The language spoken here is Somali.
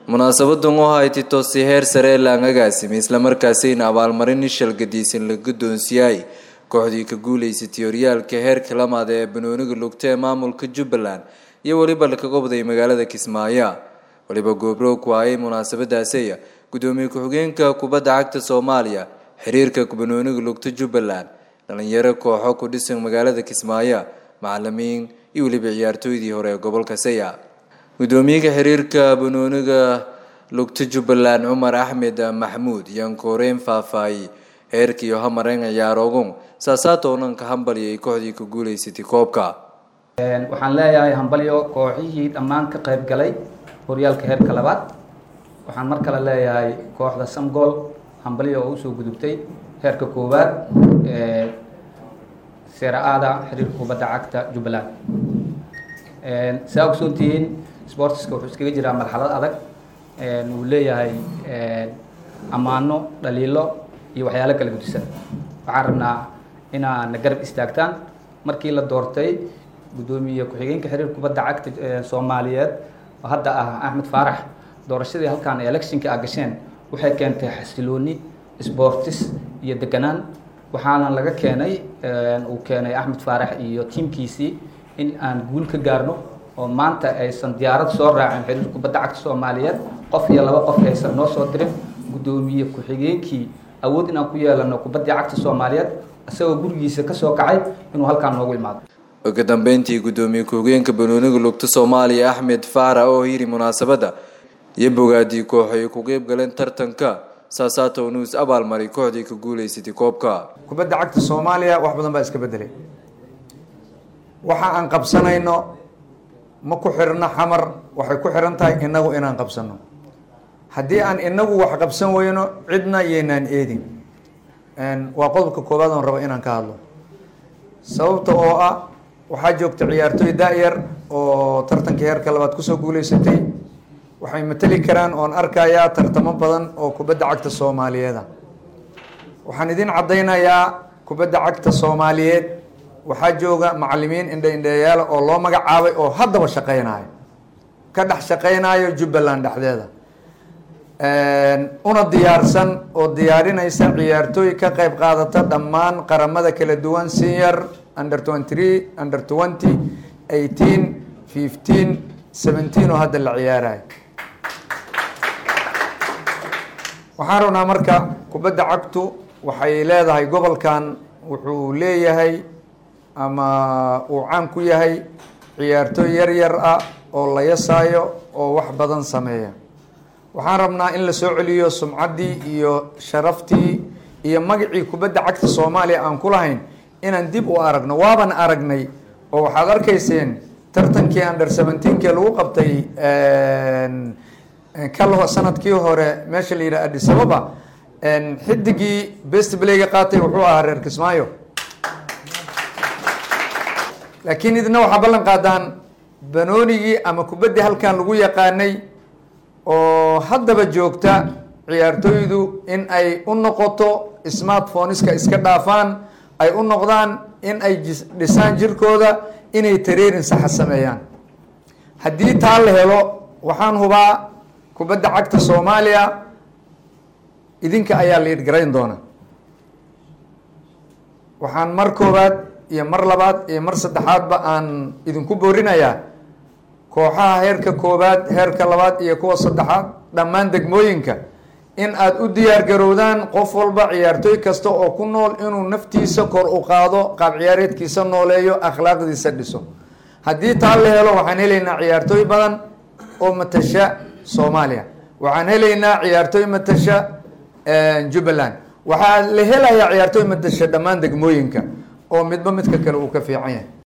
munaasabadan oo ahay titosi heer sare laan agaasimay islamarkaasina abaalmarin ishal gadiisan la guddoonsiiyay kooxdii ka guuleysatay horyaalka heerka lamaad ee banooniga lugta ee maamulka jubbaland iyo weliba laka gobday magaalada kismaayo weliba goobroog ku hayay munaasabadaasiya guddoomiye ku-xigeenka kubadda cagta soomaaliya xiriirka banooniga lugta jubbaland dhalinyaro kooxo ku dhisan magaalada kismaayo macalimiin iyo weliba ciyaartooydii hore ee gobolka saya guddoomiyaha xiriirka banooniga lugta jubbaland cumar axmed maxmuud yaan koreyn faahfaahiyey heerkiiyo hamareen ciyaarogun saasaatoonan ka hambaliyay kooxdii ka guuleysatay koobka waxaan leeyahay hambalyo kooxihii dhammaan ka qayb galay horyaalka heerka labaad waxaan mar kale leeyahay kooxda samgool hambalyo oo usoo gudubtay heerka koowaad ee seera-aada xiriirka kubadda cagta jubbaland saa ogsoontihiin sportiska wuxuu iskaga jiraa marxalad adag wuu leeyahay ammaano dhaliilo iyo waxyaalo kala gudisan waxaan rabnaa inaa na garab istaagtaan markii la doortay guddoomiye ku-xigeenka xiriirka kubadda cagta soomaaliyeed oo hadda ah axmed faarax doorashadii halkaan ee electionka a gasheen waxay keentay xasilooni sportis iyo deganaan waxaana laga keenay uu keenay axmed faarax iyo tiimkiisii in aan guul ka gaarno oo maanta aysan diyaarad soo raacin xiriirka kubadda cagta soomaaliyeed qof iyo laba qof aysan noo soo dirin guddoomiye ku-xigeenkii awood inaan ku yeelano kubaddii cagta soomaaliyeed isagoo gurigiisa kasoo kacay inuu halkaan noogu imaado ugu dambeyntii guddoomiye ku-xigeenka banooniga lugta soomaaliya axmed faara oo yiri munaasabadda iyo bogaadii koox ay ku qeyb galeen tartanka saasaatow news abaalmaray kooxdii ka guuleysatay koobka kubadda cagta soomaaliya wax badan baa iska bedelay waxa aan qabsanayno ma ku xirno xamar waxay ku xiran tahay inagu inaan qabsano haddii aan inagu wax qabsan weyno cidna yaynaan eedin waa qodobka koowaad oon rabo inaan ka hadlo sababta oo ah waxaa joogta ciyaartooy da-yar oo tartankii heerka labaad kusoo guuleysatay waxay mateli karaan oon arkayaa tartamo badan oo kubadda cagta soomaaliyeeda waxaan idin caddaynayaa kubadda cagta soomaaliyeed waxaa jooga macalimiin indha indheeyaala oo loo magacaabay oo haddaba shaqeynayo ka dhex shaqeynayo jubbaland dhexdeeda una diyaarsan oo diyaarinaysa ciyaartooy ka qayb qaadata dhammaan qaramada kala duwan senior under twenty three under twenty eighteen fifteen seventeen oo hadda la ciyaarayo waxaan rabnaa marka kubadda cagtu waxay leedahay gobolkan wuxuu leeyahay ama uu caan ku yahay ciyaartooy yar yar ah oo la yasaayo oo wax badan sameeya waxaan rabnaa in la soo celiyo sumcaddii iyo sharaftii iyo magacii kubadda cagta soomaaliya aan ku lahayn inaan dib u aragno waaban aragnay oo waxaad arkayseen tartankii under seventeenkii lagu qabtay kal sanadkii hore meesha la yidhaha addis ababa xidigii best playga qaatay wuxuu ahaa reer kismaayo laakiin idina waxaa ballan qaadaan banoonigii ama kubaddii halkan lagu yaqaanay oo haddaba joogta ciyaartooydu in ay u noqoto smartphoneska iska dhaafaan ay u noqdaan in ay dhisaan jirkooda inay tareerin saxa sameeyaan haddii taa la helo waxaan hubaa kubadda cagta soomaaliya idinka ayaa la idgarayn doona waxaan mar koowaad iyo mar labaad iyo mar saddexaadba aan idinku boorinayaa kooxaha heerka koowaad heerka labaad iyo kuwa saddexaad dhammaan degmooyinka in aada u diyaar garowdaan qof walba ciyaartooy kasta oo ku nool inuu naftiisa kor u qaado qaab ciyaareedkiisa nooleeyo akhlaaqdiisa dhiso haddii taa la helo waxaan helaynaa ciyaartooy badan oo matasha soomaaliya waxaan helaynaa ciyaartooy matasha jubbaland waxaa la helayaa ciyaartooy matasha dhammaan degmooyinka oo midba midka kale uu ka fiican yahay